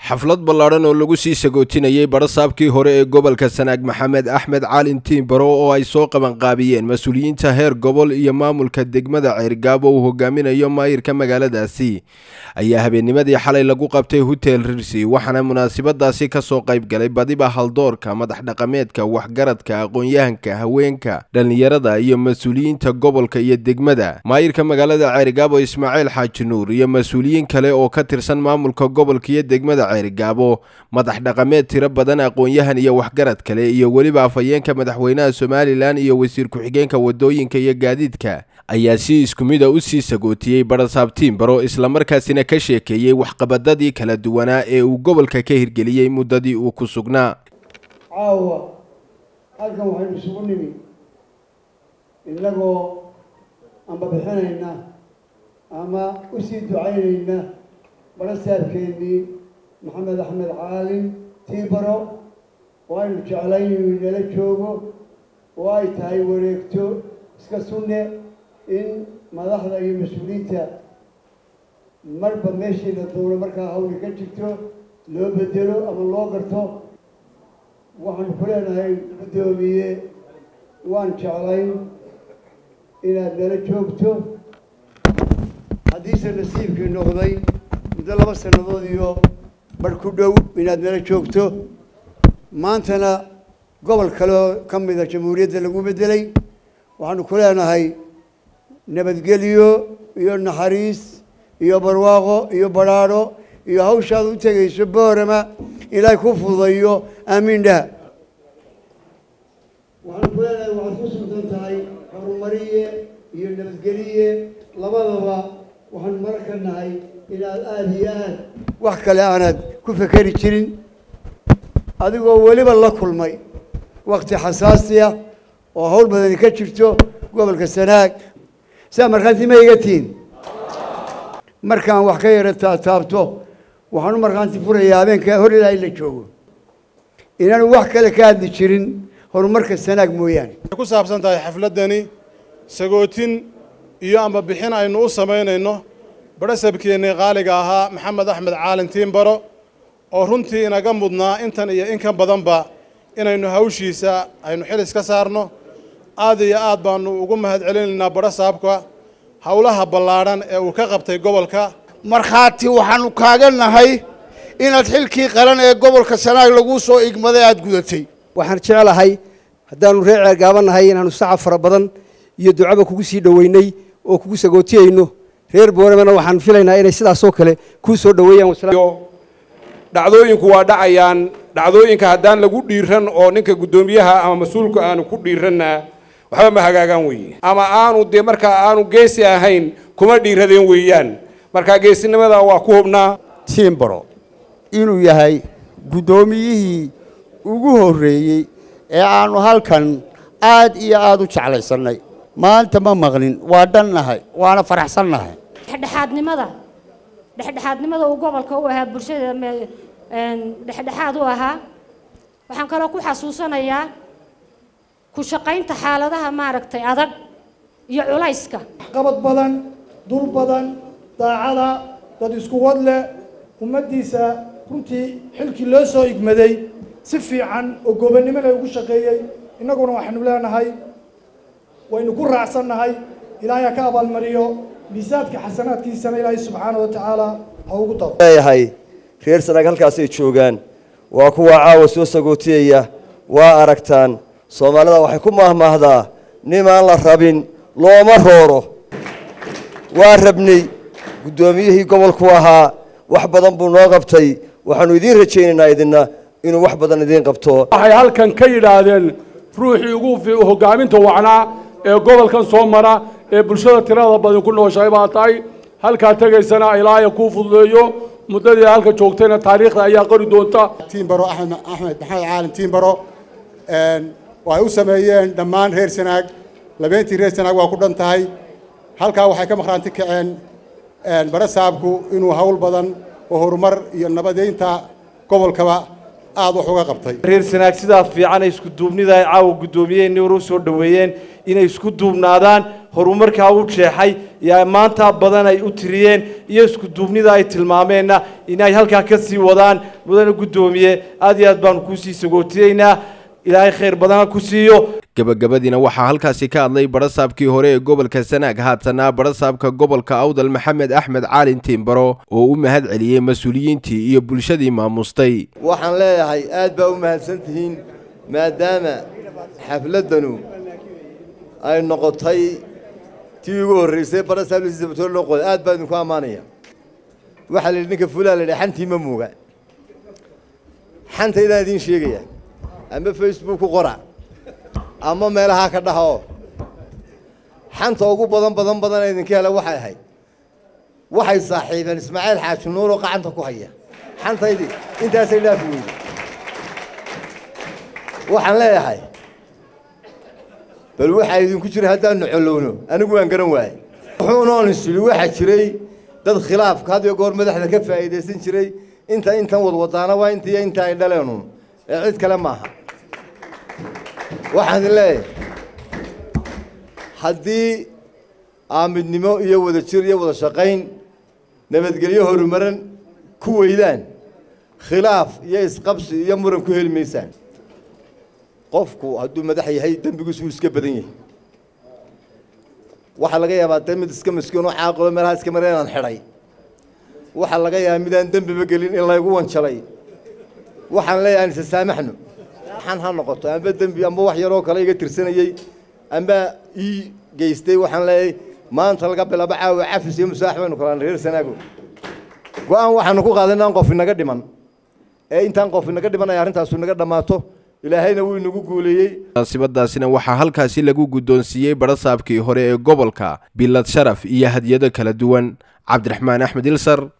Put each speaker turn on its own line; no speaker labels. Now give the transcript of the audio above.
xaflad ballaadhan oo lagu sii sagootinayey badhasaabkii hore ee gobolka sanaag maxamed axmed caalin tiimbaro oo ay soo qabanqaabiyeen mas-uuliyiinta heer gobol iyo maamulka degmada ceergaabo uu hogaaminayo maayirka magaaladaasi ayaa habeennimadii xalay lagu qabtay hotel rirsi waxaana munaasabadaasi kasoo qayb galay badiba haldoorka madax dhaqameedka waxgaradka aqoon-yahanka haweenka dhallinyarada iyo mas-uuliyiinta gobolka iyo degmada maayirka magaalada ceergaabo ismaaciil xaaji nuur iyo mas-uuliyiin kale oo ka tirsan maamulka gobolka iyo degmada ceerigaabo madax dhaqameed tiro badan aqoon-yahan iyo waxgarad kale iyo weliba afhayeenka madaxweynaha somalilan iyo wasiir ku-xigeenka wadooyinka iyo gaadiidka ayaa si isku mida u sii sagootiyey badhasaab tiimbaro islamarkaasina ka sheekeeyey waxqabadadii kala duwanaa ee uu gobolka ka hirgeliyey muddadii uu ku sugnaa
caawa halkan waxaynu isugu nimi innagoo amba bixinayna ama usii ducaynayna badhasaabkeennii maxamed axmed caalin tiibaro oo aynu jeclayn inuu inala joogo oo ay tahay wareegto iska sunne in madaxda iyo mas-uuliyiinta marba meeshii la doono markaa hawli ka jirto loo bedelo ama loo garto waxaanu ku leenahay guddoomiye waan jeclayn inaad nala joogto haddiise nasiibkii noqday muddo laba sannadood iyo bar ku dhow inaad nala joogto maantana gobol kaleoo ka mida jamhuuriyadda lagu bedelay waxaanu ku leenahay nabadgelyo iyo naxariis iyo barwaaqo iyo badhaadho iyo hawshaad u tegayso boorama ilaahay ku fududayo aamiin dhaha waxaanu ku leenahay waxaad ku sugtan tahay horumariye iyo nabadgeliye labadaba waxaanu marka nahay inaad aada iyo aad wax kale aanaad ku fekeri jirin adigoo weliba la kulmay wakti xasaasiya oo hawl badani ka jirto gobolka sanaag saa markhaanti ma iga tihin markaan wax ka yara taataabto waxaan u markhaanti furayaa habeenka hor ilaahay la joogo inaanu wax kale ka hadli jirin horumarka sanaag mooyaane
ku saabsan tahay xafladdani sagootin iyo amba bixin aynu u samaynayno badhasabkeennii qaaliga ahaa maxamed axmed caalin tiimbaro oo runtii inaga mudnaa intan iyo in ka badanba inaynu hawshiisa aynu xil iska saarno aad iyo aad baanu ugu mahad celinaynaa badhasaabka howlaha ballaadhan ee uu ka qabtay gobolka
markhaati waxaanu kaaga nahay inaad xilkii qaran ee gobolka sanaag laguu soo igmaday aada gudatay
waxaan jeclahay haddaanu reer ceergaaba nahay inaanu sacab fara badan iyo ducaba kugu sii dhoweynay oo kugu sagootiyeyno reer booramana waxaan filaynaa inay sidaasoo kale kuu soo dhoweeyaan
dhacdooyinku waa dhacayaan dhacdooyinka haddaan lagu dhiiran oo ninka guddoomiyaha ama mas-uulka aanu ku dhiiranna waxba ma hagaagaan weeye ama aanu dee markaa aanu geesi ahayn kuma dhiiradeen weeyaan markaa geesinimada waa ku hubnaa
tiimbaro inuu yahay guddoomiyihii ugu horreeyey ee aanu halkan aad iyo aada u jeclaysannay maanta ma maqlin waa dhannahay waana faraxsannahay
dhexdhexaadnimada dhexdhexaadnimada uu gobolka u ahaa bulshada dhexdhexaad u ahaa waxaan kaloo ku xasuusanayaa ku shaqaynta xaaladaha maaragtay adag iyo culayska
qabad badan dul badan daacada dad isku wad leh ummaddiisa runtii xilkii loo soo igmaday si fiican oo gobonnimona ugu shaqeeyey innaguna waxaynu leenahay waynu ku raacsannahay ilaahay ha ka abaalmariyo miisaadka xasanaadkiisana ilaahay subxaana wa tacaala ha ugu daro
leeyahay reer sanaag halkaasay joogaan waa kuwa caawa soo sagootiyaya waa aragtaan soomaalida waxay ku maahmaahdaa nimaan la rabin looma rooro waa rabnay guddoomiyihii gobolku ahaa wax badan buu noo qabtay waxaanu idiin rajaynaynaa idinna inuu wax badan idiin qabto
waxay halkan ka yidhaahdeen ruuxii ugu hogaaminta wacnaa ee gobolkan soo mara ee bulshada tirada badan ku nooshahay baa tahay halkaa tegaysana ilaahaya kuu fududeeyo muddadii halka joogtayna taariikhda ayaa qori doonta
tiimbaro axmed axmed maxamed caalin tiimbaro waxay u sameeyeen dhammaan reer sanaag labeentii reer sanaag waa ku dhan tahay halkaa waxay ka maqhraanti kaceen badhasaabku inuu hawl badan oo horumar iyo nabadeynta gobolkaba aad wax uga qabtay
reer sanaag sidaa fiican ay isku duubnida ay caawa guddoomiyeen nor u soo dhoweeyeen inay isku duubnaadaan horumarkaa u jeexay iyo maanta badan ay u tiriyeen iyo isku duubnida ay tilmaameenna inay halkaa ka sii wadaan mudane guddoomiye aad iyo aad baanu kuusii sagootiyeynaa ilaahay khayr badana ku siiyo
gabagabadiina waxaa halkaasi ka hadlay barasaabkii hore ee gobolka sanaag haatanaa barasaabka gobolka awdal maxamed axmed caalin tiimbaro oo u mahad celiyey mas-uuliyiintii iyo bulshadii maamustay
waxaan leeyahay aad baa u mahadsan tihiin maadaama xafladdanu ay noqotay tii ugu horraysay barasaablisabatoor loo qoday aad baa idinku ammaanaya waxaa la yidhi ninka fulaa la yidhi xantii ma muuga xanta idaan idiin sheegaya ama facebook ku qora ama meelahaa ka dhaha oo xanta ugu badan badan badan ee idinka hela waxay ahayd waxay saaxiibeen ismaaciil xaaji nuur oo gacanta ku haya xantaydii intaasay dhaafi weyday waxaan leeyahay bal waxaa idinku jira haddaanu colowno anigu waan garan waayey wuxuunoon isili waxaa jiray dad khilaafka had iyo goor madaxda ka faa'iidaysan jiray inta intan wadwadaana waa intiiyo inta ay dhaleenun ee cid kale maaha waxaan idin leeyahay haddii aamidnimo iyo wada jir iyo wada shaqayn nabadgelyo horumaran ku weydaan khilaaf iyo isqabsi iyo muran ku heli maysaan qofku hadduu madax yahay dembigiisu uu iska badan yahay waxaa laga yaabaa de mid iska miskiin oo caaqilo meelaha iska mara inaan xidhay waxaa laga yaabaa midaan dembiba gelin in laygu wanjalay waxaan leeyahay aan isa saamaxno waxaan ha noqoto amba dembi amba wax yaroo kale iga tirsanayey amba ii geystay waxaan leeyahay maanta laga bilaabo caawa cafis iyo musaax baynu kalaan reer sanaago go-aan waxaanu ku qaaday inaan qof inaga dhiman ee intaan qof inaga dhiman ay arrintaasu inaga dhammaato ilaahayna wuu inagu guuleeyey
munaasibadaasina waxaa halkaasi lagu guddoonsiiyey barasaabkii hore ee gobolka bilad sharaf iyo hadyado kala duwan cabdiraxmaan axmed ilsar